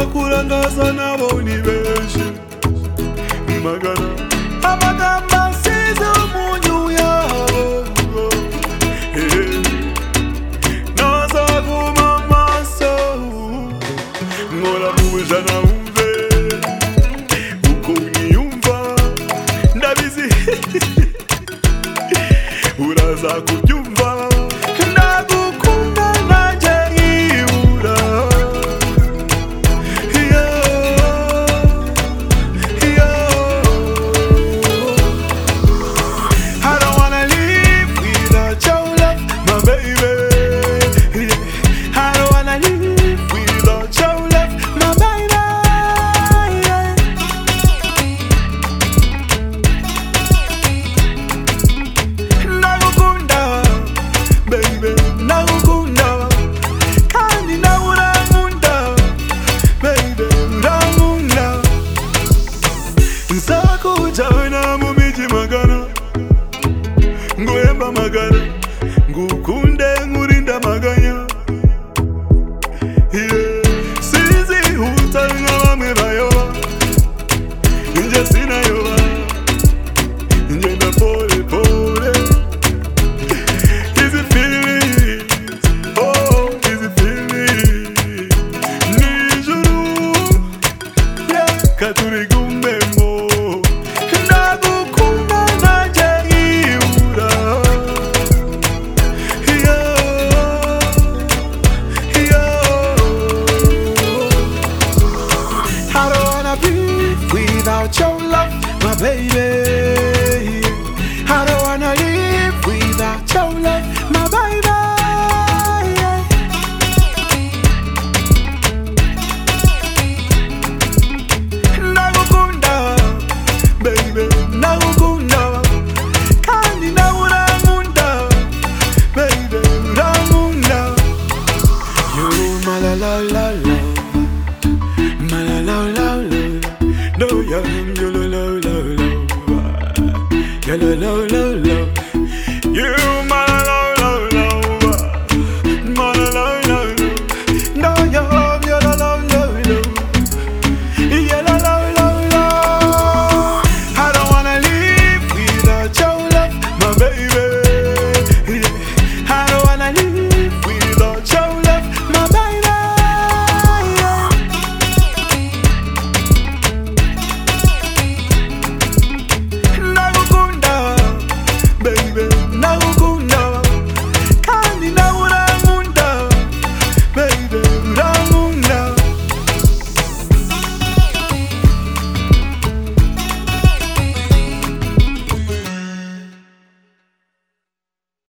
batangaza nabo ni benshi magana amagambo asize umunyu yabo Eh, nazaguma amaso nkora mu ijana wumve uko mwiyumva ndabizi uraza kubyumva ndagukunda nanjye nkibura Yeah, yeah. I don't wanna live without your love, my baby. I don't wanna live without your love, my baby. Nagukunda, baby, nagukunda, kandi nawe urankunda, baby, urankunda. Nzakujyana mu migi magana nguhemba amagara ngukunde nkurinda amaganya Yeah. sinzihuta nka bamwe bayoba njye sinayoba ngenda pole pole izi feelings, oh, izi feelings. Nijuru katurigumemo ndagukunda nanjye nkibura iyo iyo I don't wanna be without your love, my baby. I don't wanna live without your love, my baby. ndagukunda baby ndagukunda kandi nawe urankunda baby urankunda you malalala malalala no you you lo lo lo lo lo lo lo